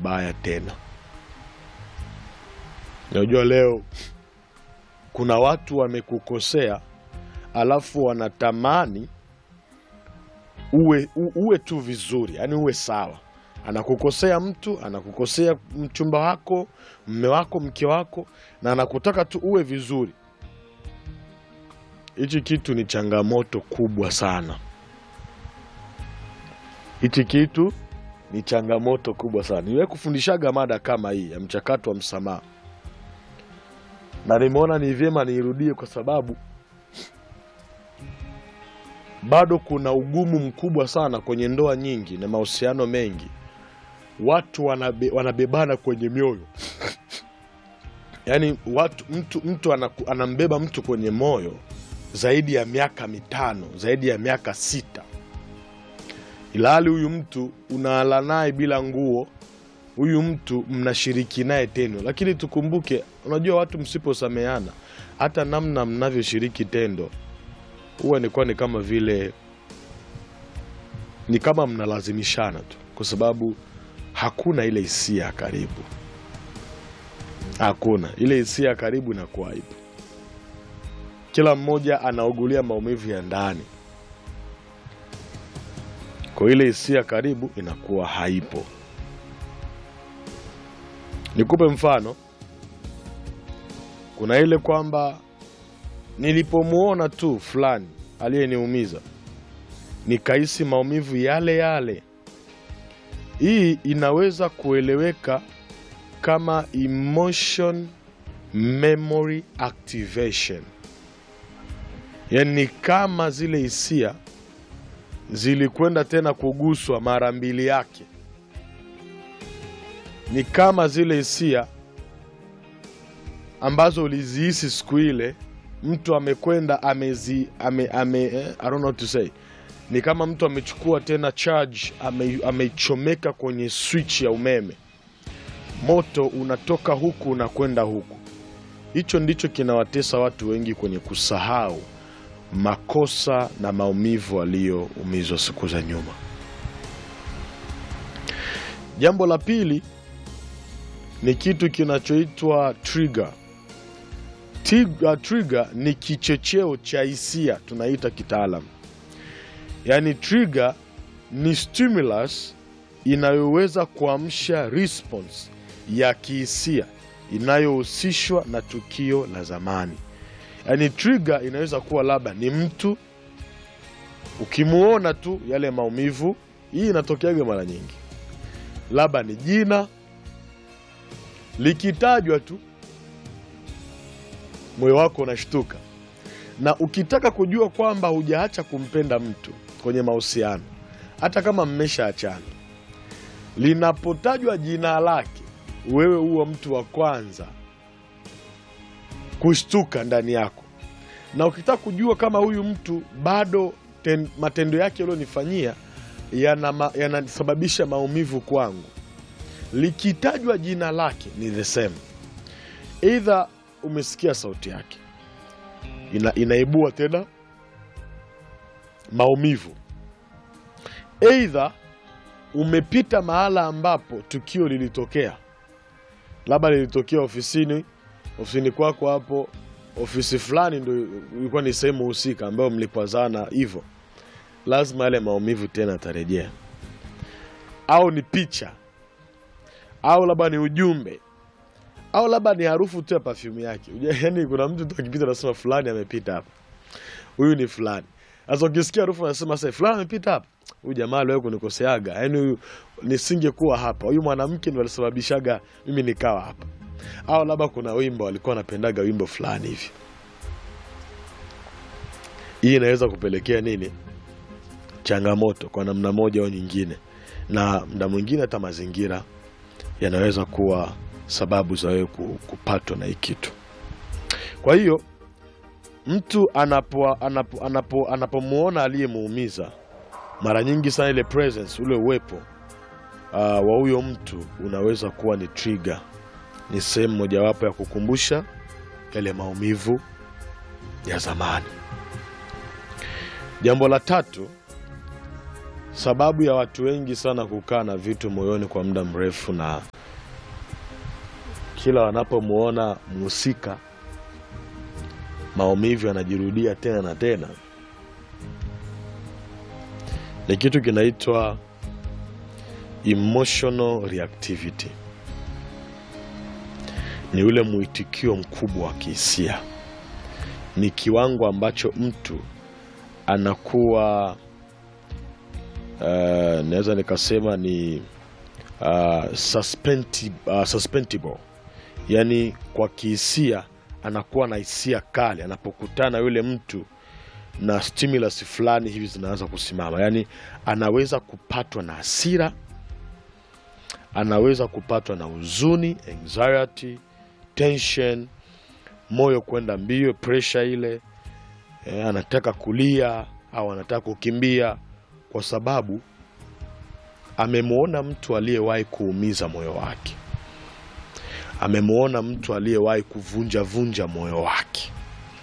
vibaya tena. Unajua leo kuna watu wamekukosea, alafu wanatamani uwe, u, uwe tu vizuri, yani uwe sawa. Anakukosea mtu, anakukosea mchumba wako, mme wako, mke wako, na anakutaka tu uwe vizuri. Hichi kitu ni changamoto kubwa sana. Hichi kitu ni changamoto kubwa sana. Niwe kufundishaga mada kama hii ya mchakato wa msamaha, na nimeona ni vyema niirudie kwa sababu bado kuna ugumu mkubwa sana kwenye ndoa nyingi na mahusiano mengi. Watu wanabe, wanabebana kwenye mioyo yaani watu, mtu, mtu anaku, anambeba mtu kwenye moyo zaidi ya miaka mitano, zaidi ya miaka sita, ilhali huyu mtu unalala naye bila nguo, huyu mtu mnashiriki naye tendo. Lakini tukumbuke, unajua watu msiposameana, hata namna mnavyoshiriki tendo huwa nikuwa ni kama vile ni kama mnalazimishana tu, kwa sababu hakuna ile hisia ya karibu, hakuna ile hisia ya karibu, inakuwa haipo. Kila mmoja anaugulia maumivu ya ndani, kwa ile hisia ya karibu inakuwa haipo. Nikupe mfano, kuna ile kwamba nilipomwona tu fulani aliyeniumiza nikahisi maumivu yale yale. Hii inaweza kueleweka kama emotion memory activation, yaani ni kama zile hisia zilikwenda tena kuguswa mara mbili yake, ni kama zile hisia ambazo ulizihisi siku ile mtu amekwenda amezi ame, ame, eh, I don't know what to say. Ni kama mtu amechukua tena charge ame, ameichomeka kwenye switch ya umeme, moto unatoka huku unakwenda huku. Hicho ndicho kinawatesa watu wengi kwenye kusahau makosa na maumivu aliyoumizwa siku za nyuma. Jambo la pili ni kitu kinachoitwa trigger. Trigger, trigger ni kichocheo cha hisia tunaita kitaalam. Yaani trigger ni stimulus inayoweza kuamsha response ya kihisia inayohusishwa na tukio la zamani. Yaani trigger inaweza kuwa labda ni mtu, ukimuona tu yale maumivu. Hii inatokeaga mara nyingi, labda ni jina likitajwa tu moyo wako unashtuka. Na ukitaka kujua kwamba hujaacha kumpenda mtu kwenye mahusiano, hata kama mmeshaachana, linapotajwa jina lake, wewe huwa mtu wa kwanza kushtuka ndani yako. Na ukitaka kujua kama huyu mtu bado ten, matendo yake yaliyonifanyia yanasababisha yana maumivu kwangu, likitajwa jina lake ni the same, either umesikia sauti yake ina, inaibua tena maumivu, eidha umepita mahala ambapo tukio lilitokea, labda lilitokea ofisini, ofisini kwako hapo, ofisi fulani ndo ilikuwa ni sehemu husika ambayo mlikwazana hivyo, lazima yale maumivu tena atarejea, au ni picha, au labda ni ujumbe au labda ni harufu tu ya perfume yake. Yaani kuna mtu tu akipita anasema fulani amepita hapa, huyu ni fulani. Sasa ukisikia harufu anasema sasa fulani amepita hapa, huyu jamaa aliwahi kunikoseaga, yaani huyu nisingekuwa hapa, huyu mwanamke ndo alisababishaga mimi nikawa hapa. Au labda kuna wimbo alikuwa anapendaga wimbo fulani hivi. Hii inaweza kupelekea nini? Changamoto kwa namna moja au nyingine, na mda mwingine hata mazingira yanaweza kuwa sababu za wewe kupatwa na hii kitu. Kwa hiyo mtu anapo anapo anapo anapomwona aliyemuumiza, mara nyingi sana ile presence, ule uwepo uh, wa huyo mtu unaweza kuwa ni trigger, ni sehemu mojawapo ya kukumbusha yale maumivu ya zamani. Jambo la tatu sababu ya watu wengi sana kukaa na vitu moyoni kwa muda mrefu, na kila wanapomwona mhusika maumivu yanajirudia tena na tena, ni kitu kinaitwa emotional reactivity. Ni ule mwitikio mkubwa wa kihisia, ni kiwango ambacho mtu anakuwa uh, naweza nikasema ni uh, suspendi, uh, suspendible, yaani kwa kihisia anakuwa na hisia kali anapokutana yule mtu na stimulus fulani hivi zinaanza kusimama, yaani anaweza kupatwa na hasira, anaweza kupatwa na huzuni, anxiety, tension, moyo kwenda mbio, pressure ile eh, anataka kulia au anataka kukimbia kwa sababu amemwona mtu aliyewahi kuumiza moyo wake, amemwona mtu aliyewahi kuvunja vunja moyo wake.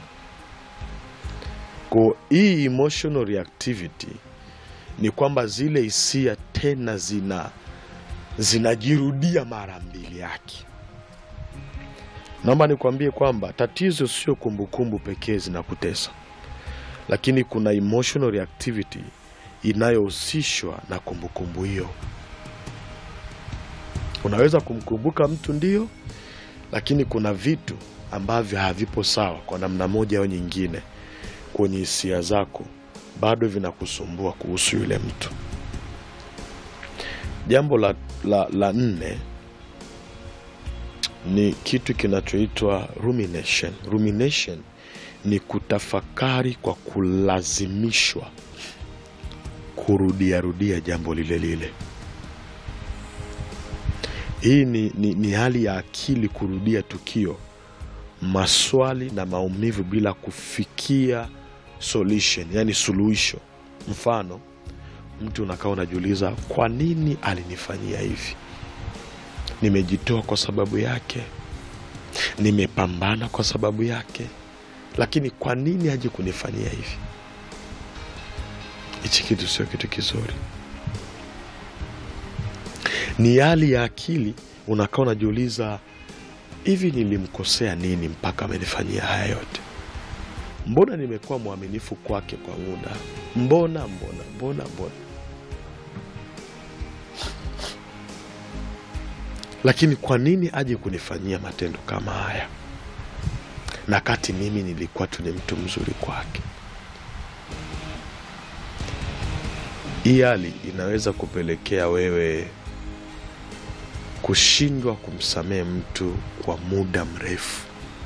Kwa hii emotional reactivity ni kwamba zile hisia tena zina zinajirudia mara mbili yake. Naomba nikwambie kwamba tatizo sio kumbukumbu pekee zinakutesa, lakini kuna emotional reactivity inayohusishwa na kumbukumbu hiyo. Unaweza kumkumbuka mtu ndio, lakini kuna vitu ambavyo havipo sawa kwa namna moja au nyingine kwenye hisia zako, bado vinakusumbua kuhusu yule mtu. Jambo la, la, la nne ni kitu kinachoitwa rumination. Rumination ni kutafakari kwa kulazimishwa kurudiarudia jambo lile lile. Hii ni, ni, ni hali ya akili kurudia tukio, maswali na maumivu bila kufikia solution, yani suluhisho. Mfano, mtu unakaa unajiuliza, kwa nini alinifanyia hivi? Nimejitoa kwa sababu yake, nimepambana kwa sababu yake, lakini kwa nini aje kunifanyia hivi? Hichi kitu sio kitu kizuri. Ni hali ya akili, unakaa unajiuliza, hivi nilimkosea nini mpaka amenifanyia haya yote? Mbona nimekuwa mwaminifu kwake kwa muda, mbona mbona mbona mbona, lakini kwa nini aje kunifanyia matendo kama haya, na kati mimi nilikuwa tu ni mtu mzuri kwake? Hii hali inaweza kupelekea wewe kushindwa kumsamehe mtu kwa muda mrefu,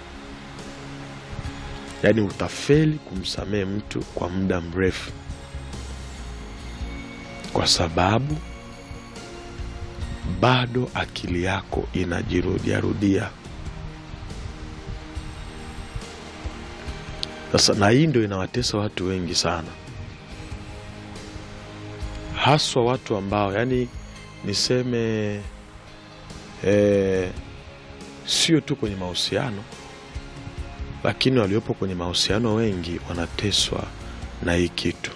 yaani utafeli kumsamehe mtu kwa muda mrefu kwa sababu bado akili yako inajirudiarudia. Sasa, na hii ndio inawatesa watu wengi sana haswa watu ambao yani niseme eh, sio tu kwenye mahusiano, lakini waliopo kwenye mahusiano wengi wanateswa na hii kitu,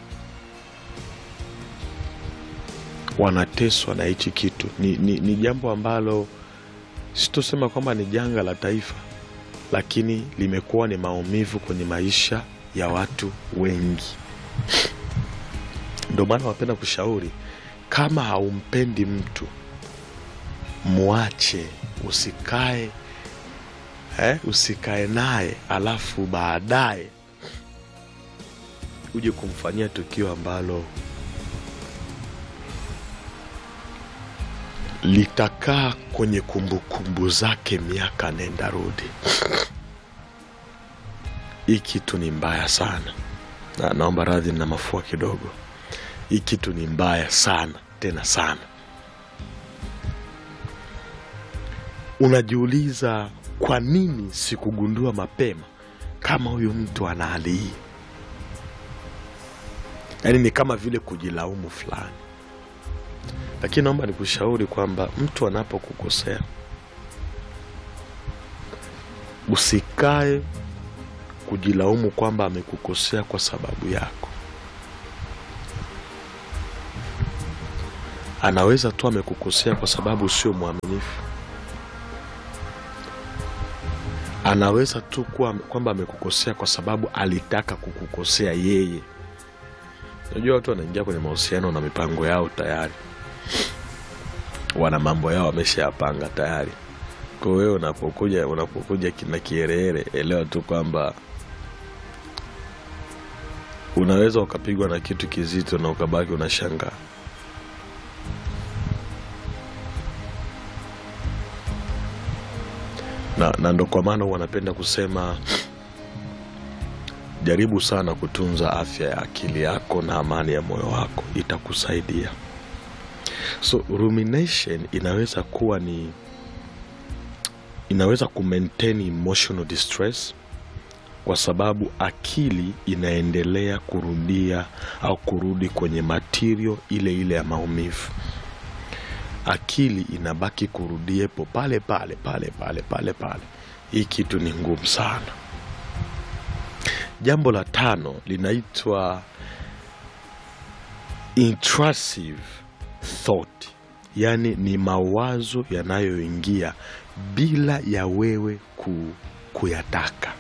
wanateswa na hichi kitu. Ni, ni, ni jambo ambalo sitosema kwamba ni janga la taifa, lakini limekuwa ni maumivu kwenye maisha ya watu wengi. Ndio maana wapenda kushauri, kama haumpendi mtu mwache, usikae eh, usikae naye alafu baadaye uje kumfanyia tukio ambalo litakaa kwenye kumbukumbu zake miaka nenda rudi. Hii kitu ni mbaya sana, na naomba radhi na mafua kidogo. Hii kitu ni mbaya sana tena sana. Unajiuliza, kwa nini sikugundua mapema kama huyu mtu ana hali hii? Yaani ni kama vile kujilaumu fulani, lakini naomba nikushauri kwamba mtu anapokukosea usikae kujilaumu kwamba amekukosea kwa sababu yako. anaweza tu amekukosea kwa sababu sio mwaminifu anaweza tu kuwa kwamba amekukosea kwa sababu alitaka kukukosea yeye unajua watu wanaingia kwenye mahusiano na mipango yao tayari wana mambo yao wameshayapanga tayari kwa wewe unapokuja unapokuja kina kiherehere elewa tu kwamba unaweza ukapigwa na kitu kizito na ukabaki unashangaa na, na ndo kwa maana huwa napenda kusema jaribu sana kutunza afya ya akili yako na amani ya moyo wako itakusaidia so rumination inaweza kuwa ni inaweza kumaintain emotional distress kwa sababu akili inaendelea kurudia au kurudi kwenye material ile ile ya maumivu akili inabaki kurudiepo pale pale pale pale pale pale hii kitu ni ngumu sana jambo la tano linaitwa intrusive thought yaani ni mawazo yanayoingia bila ya wewe ku, kuyataka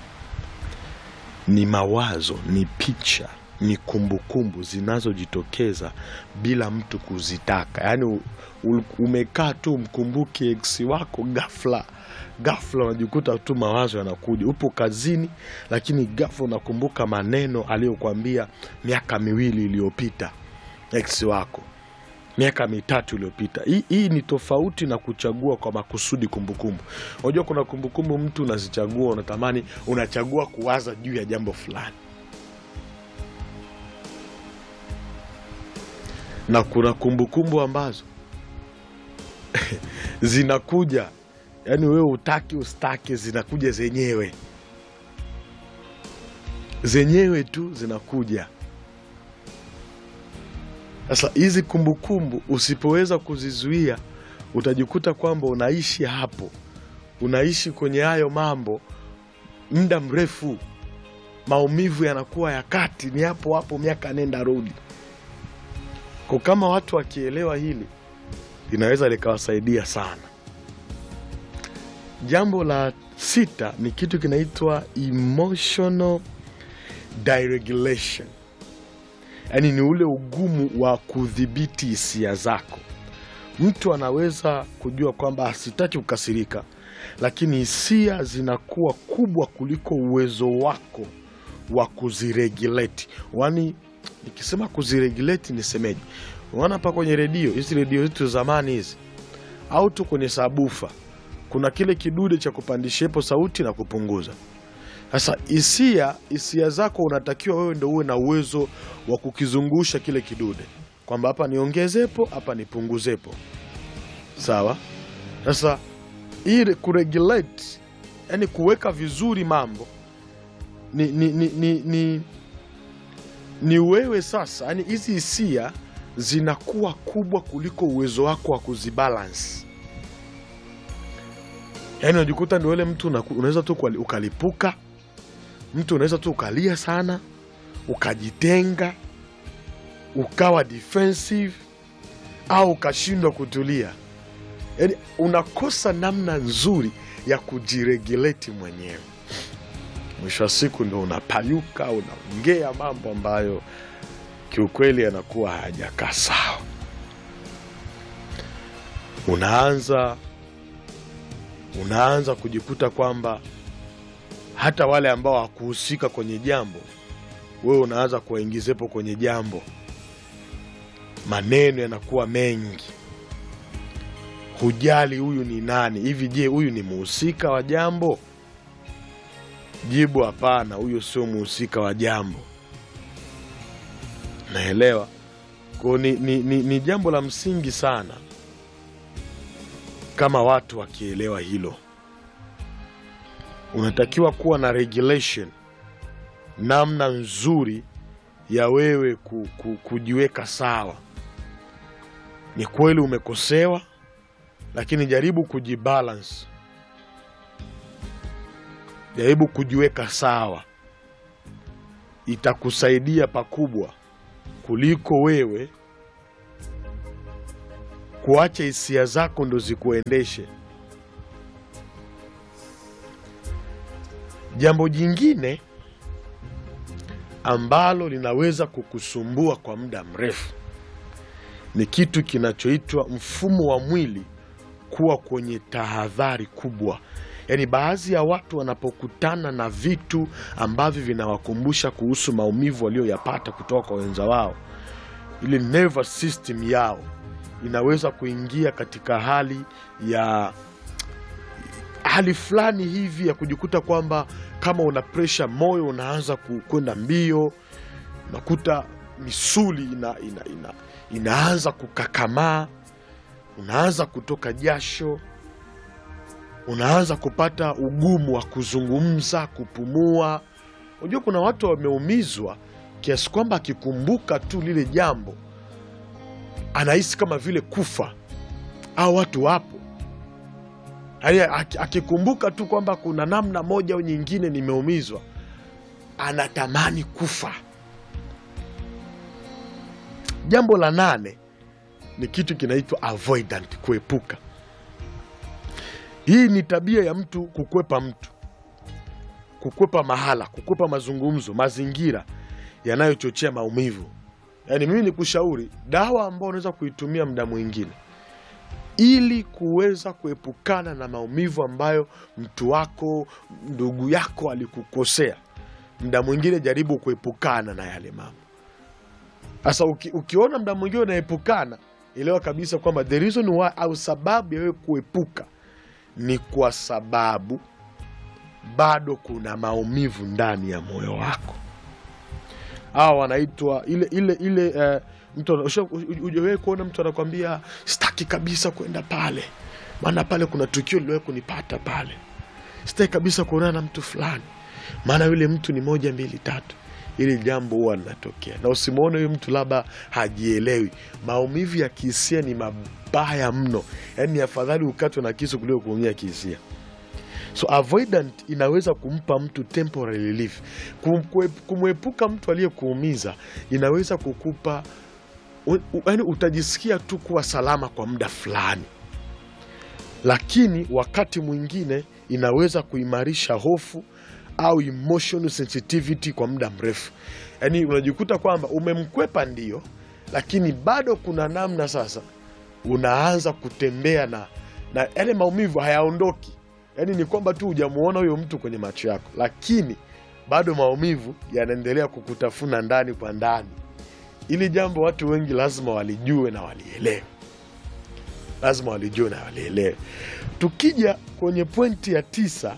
ni mawazo ni picha ni kumbukumbu zinazojitokeza bila mtu kuzitaka yaani u- u- umekaa tu mkumbuke eksi wako gafla gafla unajikuta tu mawazo yanakuja upo kazini lakini gafla unakumbuka maneno aliyokuambia miaka miwili iliyopita eksi wako miaka mitatu iliyopita hii, hii ni tofauti na kuchagua kwa makusudi kumbukumbu unajua kuna kumbukumbu mtu unazichagua unatamani unachagua kuwaza juu ya jambo fulani na kuna kumbukumbu ambazo zinakuja yaani wewe utaki ustake zinakuja zenyewe zenyewe tu zinakuja sasa hizi kumbukumbu usipoweza kuzizuia utajikuta kwamba unaishi hapo unaishi kwenye hayo mambo muda mrefu maumivu yanakuwa ya kati ni hapo hapo miaka nenda rudi kwa kama watu wakielewa hili linaweza likawasaidia sana jambo la sita ni kitu kinaitwa emotional deregulation yaani ni ule ugumu wa kudhibiti hisia zako mtu anaweza kujua kwamba asitaki kukasirika lakini hisia zinakuwa kubwa kuliko uwezo wako wa kuziregulate wani nikisema kuziregulate nisemeje unaona hapa kwenye redio hizi redio zetu zamani hizi au tu kwenye sabufa kuna kile kidude cha kupandishepo sauti na kupunguza sasa hisia hisia zako unatakiwa wewe ndo uwe na uwezo wa kukizungusha kile kidude kwamba hapa niongezepo hapa nipunguzepo sawa sasa ili kuregulate yani kuweka vizuri mambo ni, ni, ni, ni, ni, ni wewe sasa yani hizi hisia zinakuwa kubwa kuliko uwezo wako wa kuzibalance yaani unajikuta ndio ule mtu unaku- unaweza tu kuali- ukalipuka mtu unaweza tu ukalia sana ukajitenga ukawa defensive au ukashindwa kutulia yaani unakosa namna nzuri ya kujiregulate mwenyewe mwisho wa siku ndo unapayuka unaongea mambo ambayo kiukweli yanakuwa hayajakaa sawa unaanza unaanza kujikuta kwamba hata wale ambao hawakuhusika kwenye jambo wewe unaanza kuwaingizepo kwenye jambo maneno yanakuwa mengi hujali huyu ni nani hivi je huyu ni muhusika wa jambo jibu hapana huyu sio muhusika wa jambo naelewa ko ni, ni, ni, ni jambo la msingi sana kama watu wakielewa hilo unatakiwa kuwa na regulation namna nzuri ya wewe ku, ku, kujiweka sawa ni kweli umekosewa lakini jaribu kujibalance jaribu kujiweka sawa itakusaidia pakubwa kuliko wewe kuacha hisia zako ndo zikuendeshe. Jambo jingine ambalo linaweza kukusumbua kwa muda mrefu ni kitu kinachoitwa mfumo wa mwili kuwa kwenye tahadhari kubwa. Yaani, baadhi ya watu wanapokutana na vitu ambavyo vinawakumbusha kuhusu maumivu walioyapata kutoka kwa wenza wao, ile nervous system yao inaweza kuingia katika hali ya hali fulani hivi ya kujikuta kwamba kama una presha, moyo unaanza ku- kwenda mbio, unakuta misuli ina, ina, ina, inaanza kukakamaa, unaanza kutoka jasho, unaanza kupata ugumu wa kuzungumza, kupumua. Unajua kuna watu wameumizwa kiasi kwamba akikumbuka tu lile jambo anahisi kama vile kufa, au watu wapo Yaani, aki- akikumbuka tu kwamba kuna namna moja au nyingine nimeumizwa, anatamani kufa. Jambo la nane ni kitu kinaitwa avoidant, kuepuka. Hii ni tabia ya mtu kukwepa mtu, kukwepa mahala, kukwepa mazungumzo, mazingira yanayochochea maumivu. Yaani mimi nikushauri dawa ambayo unaweza kuitumia muda mwingine ili kuweza kuepukana na maumivu ambayo mtu wako ndugu yako alikukosea, mda mwingine jaribu kuepukana na yale mambo. Sasa uki, ukiona mda mwingine unaepukana, elewa kabisa kwamba the reason why au sababu ya wewe kuepuka ni kwa sababu bado kuna maumivu ndani ya moyo wako. Hawa wanaitwa ile ile ile eh, mtu ana- usha- hujawahi kuona mtu anakwambia sitaki kabisa kwenda pale, maana pale kuna tukio liliwahi kunipata pale, sitaki kabisa kuonana na mtu fulani, maana yule mtu ni moja mbili tatu. Ili jambo huwa linatokea, na usimwone huyu mtu labda hajielewi. Maumivu ya kihisia ni mabaya mno, yaani ni afadhali ukatwe na kisu kuliko kuumia kihisia. So avoidant inaweza kumpa mtu temporary relief. Kum- kue- Kumwepuka mtu aliyekuumiza inaweza kukupa yaani, utajisikia tu kuwa salama kwa muda fulani, lakini wakati mwingine inaweza kuimarisha hofu au emotional sensitivity kwa muda mrefu. Yaani unajikuta kwamba umemkwepa ndio, lakini bado kuna namna sasa unaanza kutembea na na yale maumivu hayaondoki. Yaani ni kwamba tu hujamuona huyo mtu kwenye macho yako, lakini bado maumivu yanaendelea kukutafuna ndani kwa ndani. Ili jambo watu wengi lazima walijue na walielewe, lazima walijue na walielewe. Tukija kwenye pointi ya tisa,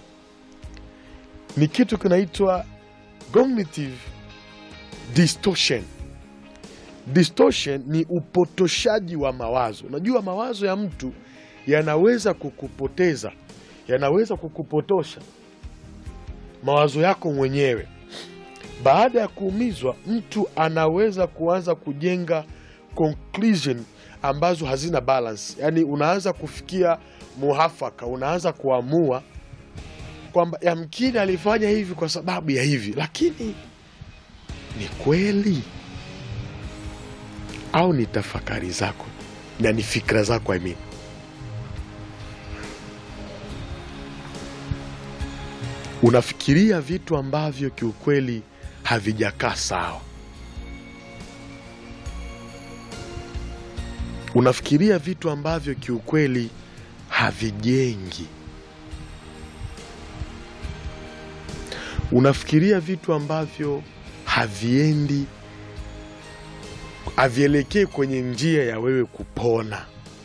ni kitu kinaitwa cognitive distortion. Distortion ni upotoshaji wa mawazo. Unajua mawazo ya mtu yanaweza kukupoteza, yanaweza kukupotosha mawazo yako mwenyewe. Baada ya kuumizwa, mtu anaweza kuanza kujenga conclusion ambazo hazina balance, yaani unaanza kufikia muhafaka, unaanza kuamua kwamba yamkini alifanya hivi kwa sababu ya hivi, lakini ni kweli au ni tafakari zako na ni fikra zako I mean. Unafikiria vitu ambavyo kiukweli havijakaa sawa. Unafikiria vitu ambavyo kiukweli havijengi. Unafikiria vitu ambavyo haviendi, havielekei kwenye njia ya wewe kupona.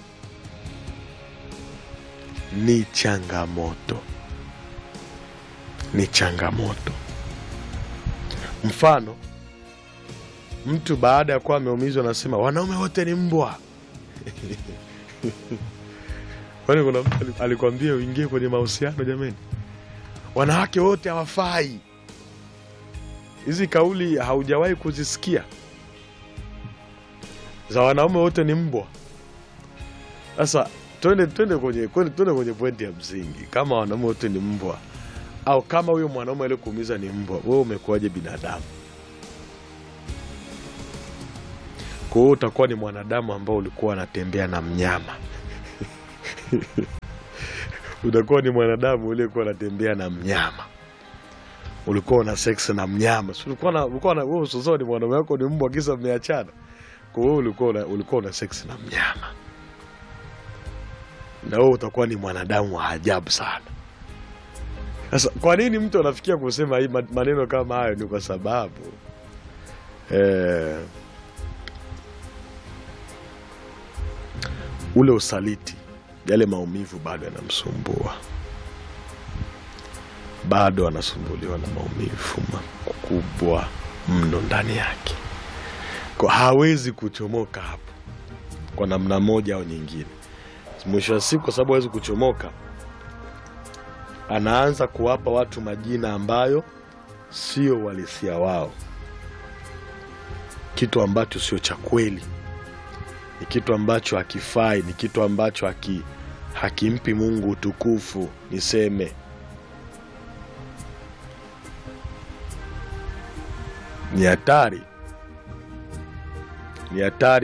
Ni changamoto, ni changamoto. Mfano, mtu baada ya kuwa ameumizwa anasema wanaume wote ni mbwa. Kwani kuna mtu ali- alikwambia uingie kwenye mahusiano? Jamani, wanawake wote hawafai. Hizi kauli haujawahi kuzisikia za wanaume wote ni mbwa. Sasa twende twende kwenye twende twende kwenye pointi ya msingi, kama wanaume wote ni mbwa au kama huyo mwanaume aliyekuumiza ni mbwa, wewe umekuwaje binadamu? Kwa hiyo utakuwa ni mwanadamu ambao ulikuwa unatembea na mnyama utakuwa ni mwanadamu uliyekuwa unatembea na mnyama, ulikuwa una sex na mnyama. Si ulikuwa na ulikuwa na wewe usozoni, mwanaume wako ni mbwa, kisa mmeachana. Kwa hiyo ulikuwa una, ulikuwa una sex na mnyama, na wewe utakuwa ni mwanadamu wa ajabu sana. Sasa kwa nini mtu anafikia kusema hii ma- maneno kama hayo? Ni kwa sababu eh, ule usaliti, yale maumivu bado yanamsumbua, bado anasumbuliwa na maumivu makubwa mno ndani yake, kwa hawezi kuchomoka hapo kwa namna moja au nyingine. Mwisho wa siku, kwa sababu hawezi kuchomoka, anaanza kuwapa watu majina ambayo sio uhalisia wao, kitu ambacho sio cha kweli, ni kitu ambacho hakifai, ni kitu ambacho haki, hakimpi Mungu utukufu. Niseme ni hatari, ni hatari.